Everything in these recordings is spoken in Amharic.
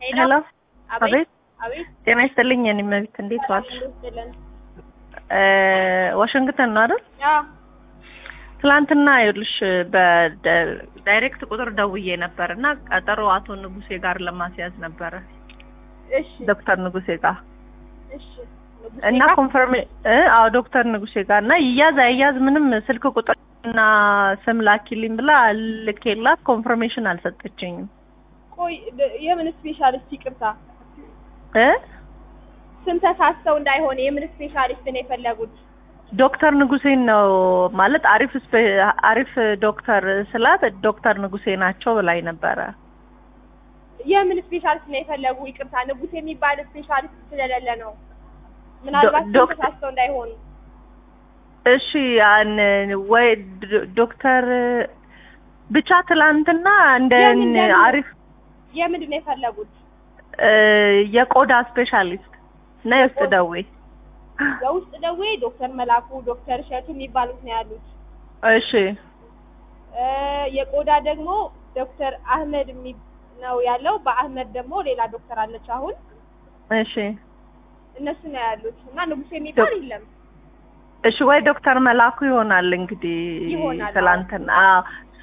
ሄሎ አቤት አቤት አቤት ጤና ይስጥልኝ የኔ መቤት እንዴት ዋልሽ? ይስጥልን። እ ዋሽንግተን ነው አይደል? አዎ ትላንትና ይኸውልሽ በዳይሬክት ቁጥር ደውዬ ነበር እና ቀጠሮ አቶ ንጉሴ ጋር ለማስያዝ ነበረ እሺ ዶክተር ንጉሴ ጋር እሺ ንጉሴ እና ጋር? ኮንፈርሜ እ አዎ ዶክተር ንጉሴ ጋር እና ይያዝ አይያዝ ምንም ስልክ ቁጥር እና ስም ላኪልኝ ብላ ልኬላት ኮንፈርሜሽን አልሰጠችኝም ቆይ ደ- የምን ስፔሻሊስት ይቅርታ እ ስም ተሳስተው እንዳይሆን የምን ስፔሻሊስት ነው የፈለጉት? ዶክተር ንጉሴን ነው ማለት አሪፍ ስፔ- አሪፍ ዶክተር ስላት ዶክተር ንጉሴ ናቸው ብላኝ ነበረ። የምን ስፔሻሊስት ነው የፈለጉ? ይቅርታ ንጉሴ የሚባል ስፔሻሊስት ስለሌለ ነው። ምናልባት ስም ዶክ- ተሳስተው እንዳይሆኑ እሺ ያን ወይ ዶ- ዶክተር ብቻ ትላንትና እንደ የምን ደግሞ? አሪፍ የምንድን ነው የፈለጉት? እ የቆዳ ስፔሻሊስት እና የውስጥ ደዌ የውስጥ ደዌ ዶክተር መላኩ ዶክተር እሸቱ የሚባሉት ነው ያሉት። እሺ እ የቆዳ ደግሞ ዶክተር አህመድ የሚ ነው ያለው። በአህመድ ደግሞ ሌላ ዶክተር አለች አሁን እሺ እነሱ ነው ያሉት እና ንጉሴ የሚባል የለም። እሺ ወይ ዶክተር መላኩ ይሆናል እንግዲህ ይሆናል፣ አዎ። ትላንትና አዎ ሶ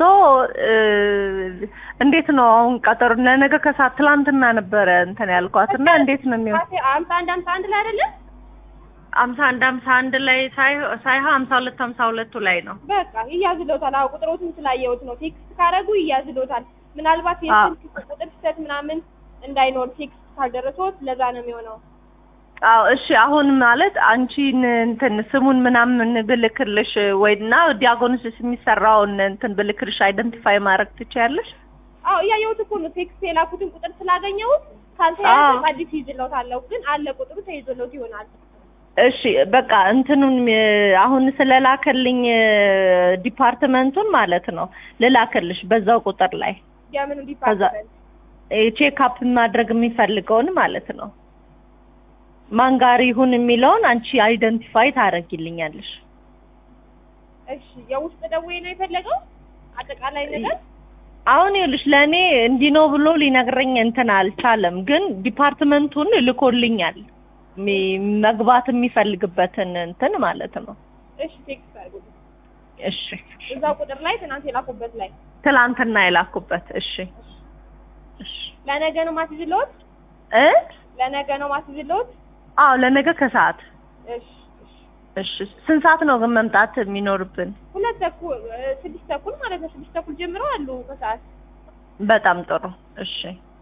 እንዴት ነው አሁን ቀጠሮ ለነገ ከሰዓት ትላንትና ነበረ እንትን ያልኳት እና እንዴት ነው የሚሆን ካፌ አምሳ አንድ አምሳ አንድ ላይ አይደለም አምሳ አንድ አምሳ አንድ ላይ ሳይ- ሳይሆን አምሳ ሁለት አምሳ ሁለቱ ላይ ነው በቃ ይያዝሎታል። አዎ ቁጥሮትን ስላየሁት ነው። ቴክስት ካረጉ ይያዝሎታል። ምናልባት አዎ። የስልክ ቁጥር ስህተት ምናምን እንዳይኖር ቴክስት ካልደረሶት ለዛ ነው የሚሆነው። አዎ እሺ አሁን ማለት አንቺን እንትን ስሙን ምናምን ብልክልሽ ወይና ዲያጎኖሲስ የሚሰራውን እንትን ብልክልሽ አይደንቲፋይ ማድረግ ትችያለሽ አዎ እያየሁት እኮ ነው። ቴክስት የላኩትን ቁጥር ስላገኘሁት ካልተያዘ አዎ። አዲስ ይዝሎታለሁ። ግን አለ ቁጥሩ ተይዞሎት ይሆናል። እሺ በቃ እንትኑን እ፣ አሁን ስለላከልኝ እ፣ ዲፓርትመንቱን ማለት ነው ልላክልሽ በዛው ቁጥር ላይ የምኑ ዲፓርትመንት ቼክአፕ ማድረግ የሚፈልገውን ማለት ነው ማን ጋር ይሁን የሚለውን አንቺ አይደንቲፋይ ታደርጊልኛለሽ እሺ የውስጥ ደዌ ነው የፈለገው አጠቃላይ ነገር አሁን ይኸውልሽ ለእኔ እንዲህ ነው ብሎ ሊነግረኝ እንትን አልቻለም፣ ግን ዲፓርትመንቱን ልኮልኛል ሚ- መግባት የሚፈልግበትን እንትን ማለት ነው። እሺ ቴክስት አድርጉ እሺ እዛው ቁጥር ላይ ትናንት የላኩበት ላይ ትላንትና የላኩበት። እሺ እሺ ለነገ ነው ማስይዝልዎት እ ለነገ ነው ማስይዝልዎት አዎ ለነገ ከሰዓት እሺ እሺ እሺ ስንት ሰዓት ነው ግን መምጣት የሚኖርብን? ሁለት ተኩል እ፣ ስድስት ተኩል ማለት ነው ስድስት ተኩል ጀምሮ አሉ ከሰዓት በጣም ጥሩ እሺ